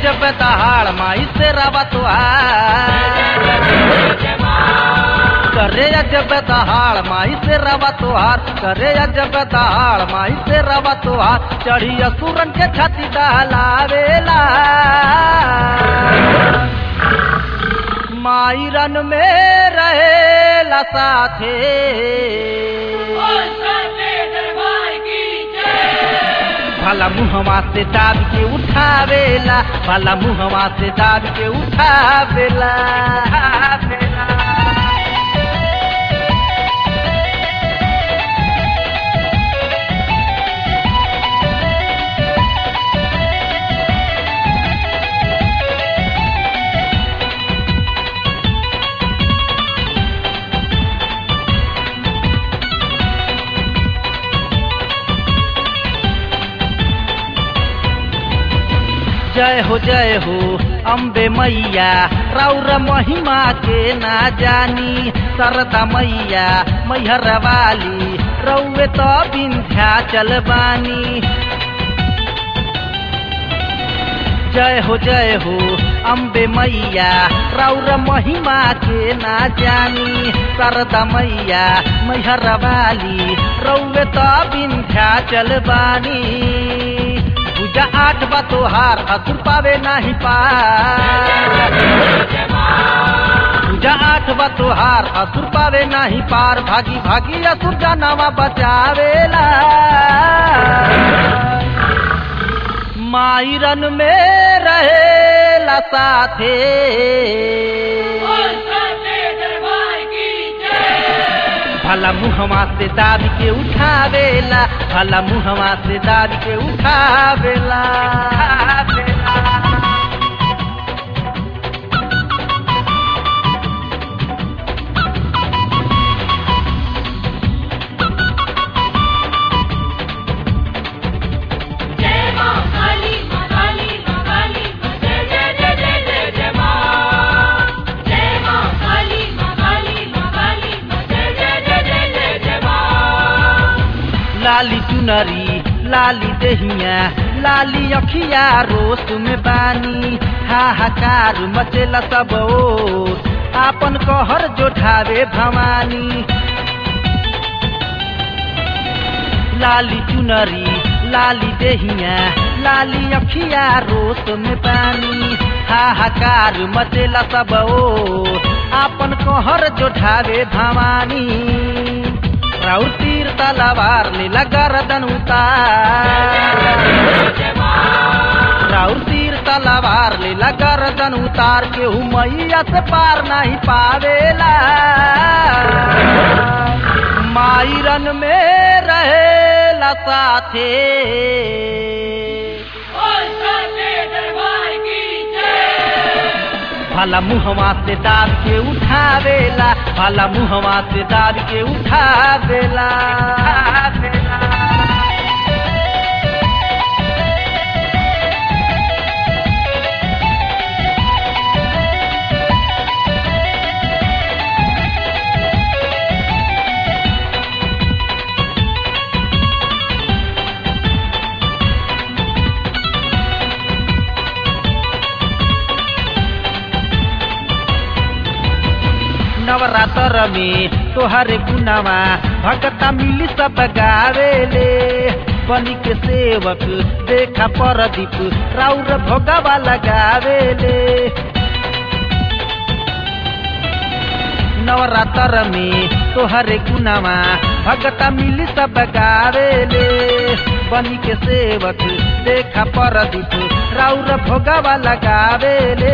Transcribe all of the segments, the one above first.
अजब दहाड़ माई से रवा तुहार करे अजब दहाड़ माई से रवा तुहार करे अजब दहाड़ माई से रवा तुहार चढ़ी असुरन के छाती दहलावेला माई रन में रहेला साथे भला मुहवा से दाब के उठावेला भला मुहवा से दाब के उठावेला जय हो जय हो अम्बे मैया राउर महिमा के ना जानी सरदा मैया मैहर वाली रौवे तो विंध्या चल बानी जय हो जय हो अम्बे मैया राउर महिमा के ना जानी सरदा मैया मैहर वाली रौवे तो विंध्या चल बानी पूजा आठ बा तोहार असुर पावे नाही पार पूजा आठ बा तोहार असुर पावे नाही पार भागी भागी असुर जानवा बचावेला माईरन में रहेला साथे भला मुहवा से दाब के उठावेला भला मुहवा से दाब के उठावेला जय मां काली मां काली मां काली मां जय जय जय जय जय जय मां जय मां काली मां काली मां काली मां जय जय जय जय जय जय मां लाली चुनरी लाली दहिया लाली अखिया रोस में बानी हाहाकार मचेला सब ओर आपन कहर जोठावे भवानी लाली चुनरी लाली दहिया लाली अखिया रोस में पानी हाहाकार मचेला सब ओर आपन कहर जोठावे भवानी राउर तीर तलवार लीला गर्दन उतार राउर तीर तलवार लीला गर्दन उतार के मैया से पार नहीं पावेला माईरन में रहेला साथे और साथे दरबार की जय भला मुहवा से दाब के उठावेला भला मुहवा से दाब के उठावेला नवरात्र में तोहरे गुनावा भगता मिली सब गावेले बनी के सेवक देखा परदीप राउर भोगावा लगावेले नवरात्र में तोहरे गुनावा भगता मिली सब गावेले बनी के सेवक देखा परदीप राउर भोगावा लगावेले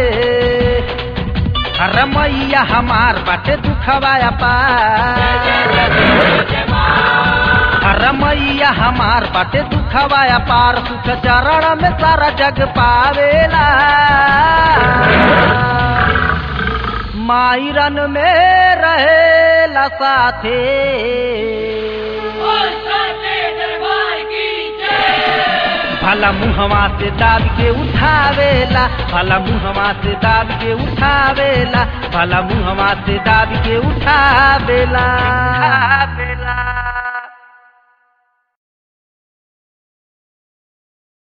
रमैया हमार बाटे दुखवाया पार रमैया हमार बाटे दुखवाया पार सुख चरण में सारा जग पावेला माईरन में रहेला साथे और साथे दरबार की जय भला मुहवा से दाब के उठावेला भला मुहवा से दाब के उठावेला भला मुहवा से दाब के उठावेला